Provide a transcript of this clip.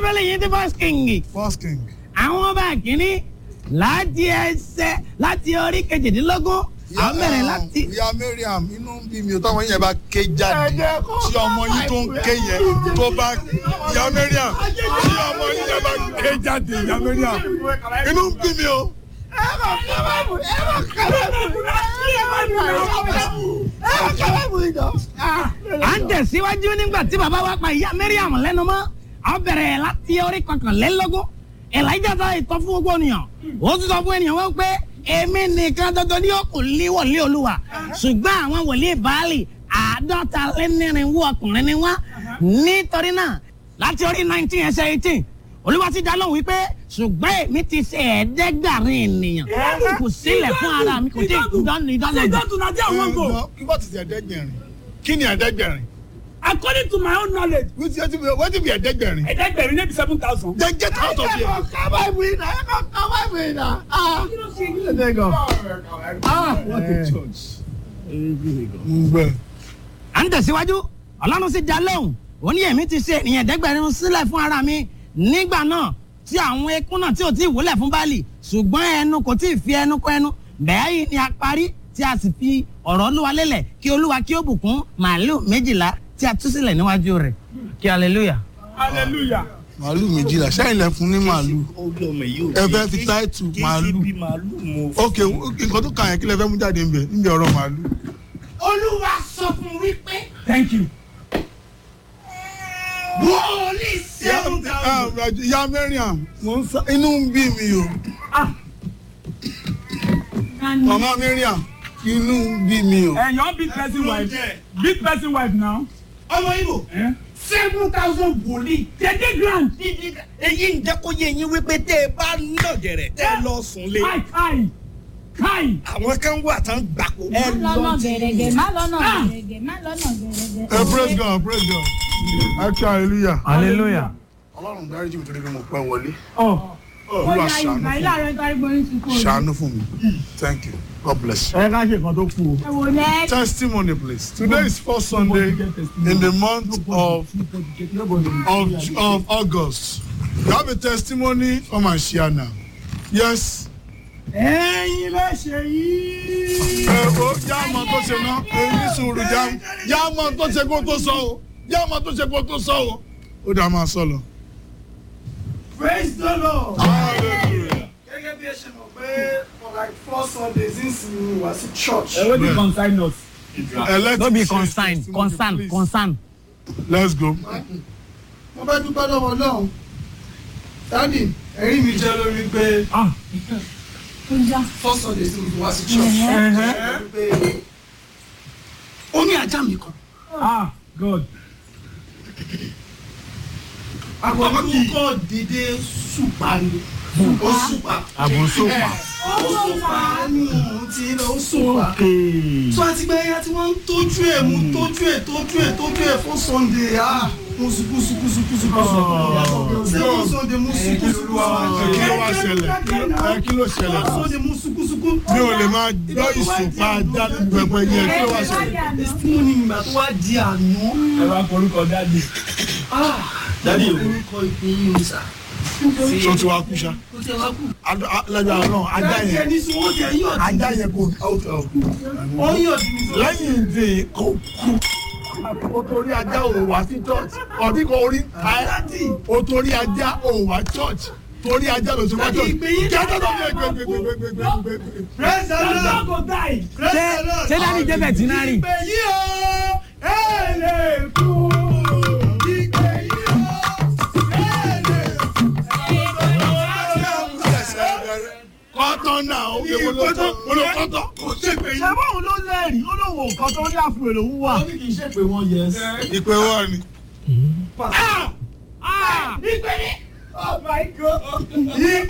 bíbélì yìí ti first king first king. àwọn ọba kìíní láti ẹsẹ̀ láti orí kejìdínlógún àwọn bẹ̀rẹ̀ láti. ìyá mariam inú ń bí mi o táwọn yẹn bá ké jáde tí ọmọ yín tó ń ké yẹn tó bá ìyá mariam tí ọmọ yín yẹn bá ké jáde ìyá mariam inú ń bí mi o. à ń tẹ̀síwájú nígbà tí bàbá wa pa ìyá mariam lẹ́nu mọ́ a bẹ̀rẹ̀ láti orí kọkànlélógún elijah sọ ìtọ́ fún gbogbo ènìyàn ó tún sọ fún ènìyàn wọn pé èmi nìkan dandan ní òkú líwọ̀lé olúwa ṣùgbọ́n àwọn wòlíì baálì àádọ́ta lẹ́nìrìnwó ọkùnrin ni wọ́n nítorí náà láti orí nineteen ẹsẹ̀ eighteen olúwa ti dá lóhùn wípé ṣùgbọ́n èmi ti ṣe ẹ̀ẹ́dẹ́gbàrin ènìyàn kò sílẹ̀ fún ara mi kò tí ì dánù ìdánù ìdánù. to Nadia wan go. kí wọ́n ti ṣe ẹ̀ẹ́dẹ́gbẹ̀rin kí ni ẹ̀ẹ́dẹ́gbẹ̀rin According to my own knowledge, wetin be ẹ̀ẹ́dẹ́gbẹ̀rin ẹ̀ẹ́dẹ́gbẹ̀rin ní bí seven thousand. then get out of here. ngbẹ à ń tẹ̀síwájú ọlọ́run sì dá lóhùn ó ní èmi ti ṣe ènìyàn ẹ̀ẹ́dẹ́gbẹ̀rin sílẹ̀ fún ara mi nígbà náà tí àwọn ekún náà tí ò tí ì wúlẹ̀ fún báàlì ṣùgbọ́n ẹnu kò tí ì fi ẹnu kọ ẹnu bẹ́ẹ̀ yìí ni a parí tí a sì fi ọ̀rọ̀ olúwa lélẹ̀ kí olúwa kí ó bùkún màálù méjìlá tí a tú sílẹ̀ níwájú rẹ̀ kí hallelujah. hallelujah. màálù méjìlá sẹ́yìn lẹ fún ní màálù ẹ fẹ́ fi táìtù màálù ok nǹkan tó kàn yẹn kí lẹ fẹ́ mú jáde níbẹ̀ níbi ọ̀rọ̀ màálù. olúwa sọ fún wípé thank you. wọ́ọ̀lì ìyá mariam mo ń sá inú ń bí mi o mama mariam inú ń bí mi o. ẹ yan big person wife big person wife now. ọmọ ibo Eh? seven thousand wòlíì thirty grand. èyí ń jẹ́ kó yé yín wípé tẹ́ ẹ bá nà gẹ̀rẹ̀ tẹ́ ẹ lọ sùn lé kai kai kai. àwọn kan wà tán gbàgbó. ẹ má lọ́nà lọ gẹ̀rẹ́gẹ̀ má lọ́nà gẹ̀rẹ́gẹ̀ má lọ́nà gẹ̀rẹ́gẹ̀. ẹ praise god praise god ẹ kí hallelujah. hallelujah. ọlọ́run dáríjì mi torí pé mo pẹ́ wọlé ọ olúwa Bóyá ṣàánú ìgbà fún ilé ààrẹ kárí gbóyún ti kó mi o. ṣàánú fún mi thank you god bless you. ẹ ká ṣe nǹkan tó kú o. ẹ wò lẹ́ testimony please today is first sunday in the month of of of august you have a testimony come and share now yes. ẹyin lè ṣe yìí. ẹ o jáàmọ tó ṣe ná èyí sùúrù jáàmọ tó ṣe kó tó sọ o jáàmọ tó ṣe kó tó sọ o ó dá máa sọ lọ. praise the lord. hallelujah. gẹ́gẹ́ bí ẹ ṣe mọ̀ pé for like four sundays nísìnyí wá sí church. ẹ wọ́n ti consign us. Elect no be to share concern testimony, concern please. concern. let's go. mo fẹ́ dúpẹ́ lọ́wọ́ náà dádì ẹ̀rí mi jẹ́ lórí pé ah ó já. four sundays ní wá sí church. ẹhẹ. pé ó ní ajá mi kan. ah god. àkọ́kọ́ kọ́ dédé ṣùpá ni ó ṣùpá. àbùsùpà. ó ṣùpá ní òun ti lọ ó ṣùpá. tó àti pé ẹyà tí wọ́n ń tójú ẹ̀ mú tójú ẹ̀ tójú ẹ̀ tójú ẹ̀ fún sunday ah mo sùkú sùkú sùkú sùkú sùkú seven sunday mo sùkú sùkú ẹ kí ló wá ṣẹlẹ̀ ẹ kí ló ṣẹlẹ̀ sunday mo sùkú sùkú. mi ò lè máa gbọ́ ìsùnfà jáde pẹpẹ yẹn kí ló wá ṣẹlẹ̀. testimony ìgbà tó wá di àná. ẹ wá korúkọ dáàdì. dádì orúkọ ìpè yìí ni sà. tó ti wá kú ṣá. ó ti wá kú. lẹ́yìn àná ajá dádì yẹn ẹni sọ wọ́n ti ẹ̀yọ́ ajá yẹn kò out of wọ́n yọ̀ sí mi sọ. lẹ́yìn ìdè kò kú o torí ajá ò wá sí church ọdún kan orí dádì o torí ajá ò wá church torí ajá ló ti wá church ìgbé yín kí ajá tó gbé gbé gbé gbé gbé gbé gbé gbé. praise the Don't lord go die. praise ṣé the lord. ṣé dáàdi débẹ̀ tí náà rí. ìpè yìí o ẹ lè kú. ìpè yìí o ẹ lè kú. kọ́tọ́ náà ó yẹ kó lọ́tọ́ ó lọ́ kọ́tọ́ kò ṣègbè yìí. ṣé báwo ló lẹ́rìí ó lóun ò kọ́ tó ní àfúrò lòún wà. ó ní kì í ṣèpè wọn yẹ. ìpè wọ́n ni. ìpè ní. oh my god. ìpè